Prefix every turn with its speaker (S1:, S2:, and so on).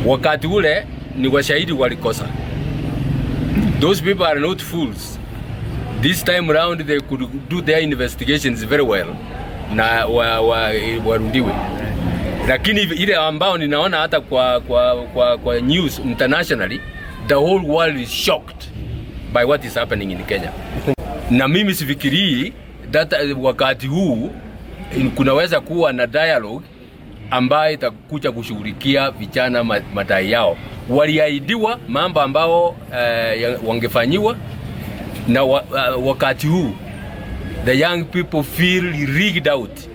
S1: wakati ule ni washahidi walikosa. Those people are not fools. This time around they could do their investigations very well na wa, wa, warudiwe lakini ile ambao ninaona hata kwa, kwa, kwa, kwa news internationally the whole world is shocked by what is happening in Kenya na mimi sifikirii that wakati huu kunaweza kuwa na dialogue ambayo itakuja kushughulikia vijana madai yao. Waliahidiwa mambo ambao uh, wangefanyiwa na wa, uh, wakati huu the young people feel rigged out